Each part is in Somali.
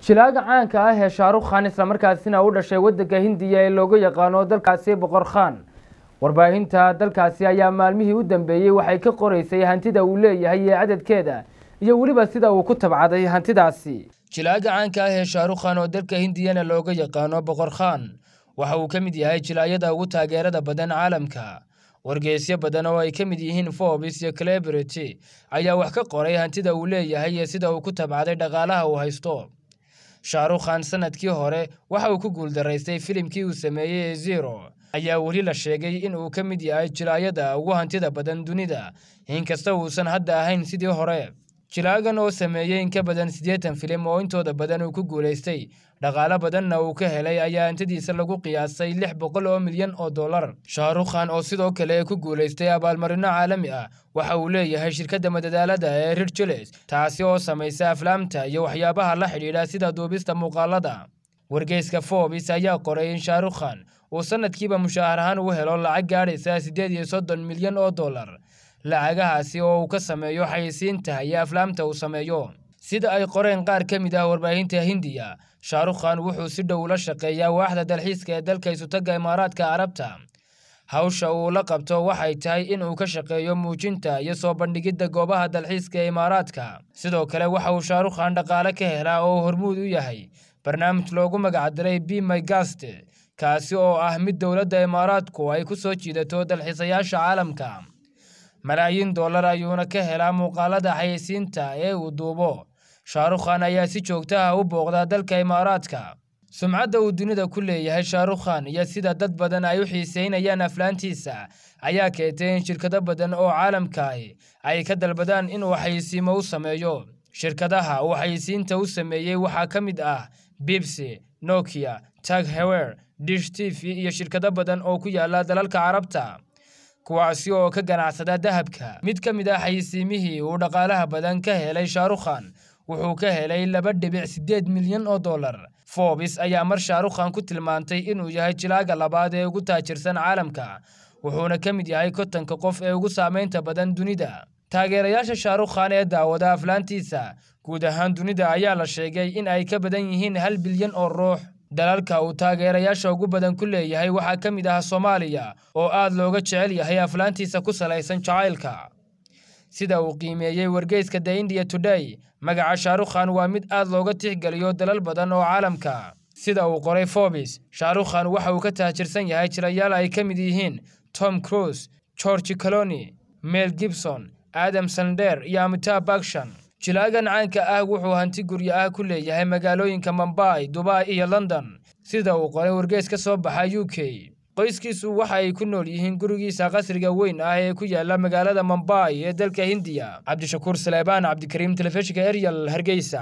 jilaaga caanka ah ee shaarukh khan islamarkaasina u dhashay waddanka hindiya ee looga yaqaano dalkaasi boqor khan warbaahinta dalkaasi ayaa maalmihii u dambeeyey waxay ka qoreysay hantida uu leeyahay iyo cadadkeeda iyo weliba sida uu ku tabcaday hantidaasi jilaaga caanka ah ee shaarukh khan oo dalka hindiyana looga yaqaano boqor khan waxa uu ka mid yahay jilaayada ugu taageerada badan caalamka wargeysyo badan oo ay ka mid yihiin forbes iyo celebrity ayaa wax ka qoray hantida uu leeyahay iyo sida uu ku tabcaday dhaqaalaha uu haysto shaarukh khan sanadkii hore waxa uu ku guuldaraystay filimkii uu sameeyey ee zero ayaa weli la sheegay in uu ka mid yahay jilaayada ugu hantida badan dunida inkasta uusan hadda ahayn sidii hore jilaagan oo sameeyey in ka badan siddeetan filim oo intooda badan uu ku guulaystay dhaqaalo badanna uu ka helay ayaa hantidiisa lagu qiyaasay lix boqol oo milyan oo dollar shaarukh khan oo sidoo kale ku guulaystay abaalmarino caalami ah waxa uu leeyahay shirkadda madadaalada ee rirjiles taasi oo samaysa aflaamta iyo waxyaabaha la xidhiidha sida duubista muuqaalada wargeyska forbes ayaa qoray in shaarukh khan uu sanadkiiba mushaahar ahaan u helo lacag gaadhaysa siddeed iyo soddon milyan oo dollar lacagahaasi oo uu ka sameeyo xayisiinta iyo aflaamta uu sameeyo sida ay qoreen qaar ka mid ah warbaahinta hindiya shaarukh khan wuxuu si dhow ula shaqeeyaa waaxda dalxiiska ee dalka isutaga imaaraadka carabta hawsha uu la qabto waxay tahay in uu ka shaqeeyo muujinta iyo soo bandhigidda goobaha dalxiiska ee imaaraadka sidoo kale waxa uu shaarukh khan dhaqaale ka helaa oo hormuud u yahay barnaamij loogu magacdiray b my gast kaasi oo ah mid dowladda imaaraadku ay ku soo jiidato dalxiisayaasha caalamka malaayiin dollar ayuuna ka helaa muuqaalada xayeysiinta ee uu duubo shaarukh khan ayaa si joogta ah u booqdaa dalka imaaraadka sumcadda uu dunida ku leeyahay shaarukh khan iyo sida dad badan ay u xiiseynayaan aflaantiisa ayaa keentay in shirkado badan oo caalamkaahi ay ka dalbadaan inuu xayeysiimo u sameeyo shirkadaha uu xayeysiinta u sameeyey waxaa ka mid ah bibsi nokia tag hewer dish t v iyo shirkado badan oo ku yaala dalalka carabta kuwaasi oo ka ganacsada dahabka mid ka mid ah xayeysiimihii uu dhaqaalaha badan ka helay shaarukh khan wuxuu ka helay laba dhibic siddeed milyan oo dollar forbes ayaa mar shaarukh khan ku tilmaantay inuu yahay jilaaga labaad ee ugu taajirsan caalamka wuxuuna ka mid yahay kontanka qof ee ugu saamaynta badan dunida taageerayaasha shaarukh khan ee daawada aflaantiisa guud ahaan dunida ayaa la sheegay in ay ka badan yihiin hal bilyan oo ruux dalalka uu taageerayaasha ugu badan ku leeyahay waxaa ka mid ah soomaaliya oo aad looga jecel yahay aflaantiisa ku salaysan jacaylka sida uu qiimeeyey wargeyska the india today magaca shaarukh khan waa mid aad looga tixgeliyo dalal badan oo caalamka sida uu qoray forbes shaarukh khan waxa uu ka taajirsan yahay jirayaal ay ka mid yihiin tom cruise georgi coloni mel gibson adam sander iyo amitab bakshan jilaagan caanka ah wuxuu hanti guryo ah ku leeyahay magaalooyinka mombai dubai iyo london sida uu qoray wargeys ka soo baxa u k qoyskiisu waxa ay ku nool yihiin gurigiisa qasriga weyn ah ee ku yaala magaalada mombai ee dalka hindiya cabdishakuur saleebaan cabdikariim telefishinka eryal hargeysa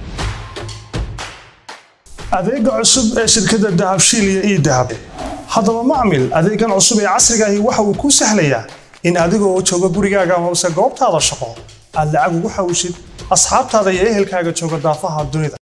adeega cusub ee shirkadda dahabshiil iyo ii dahab haddaba macmil adeegan cusub ee casrigaahi waxa uu kuu sahlayaa in adigoo jooga gurigaaga hoose goobtaada shaqo aad lacag ugu xawshid asxaabtaada iyo ehelkaaga jooga daafaha dunida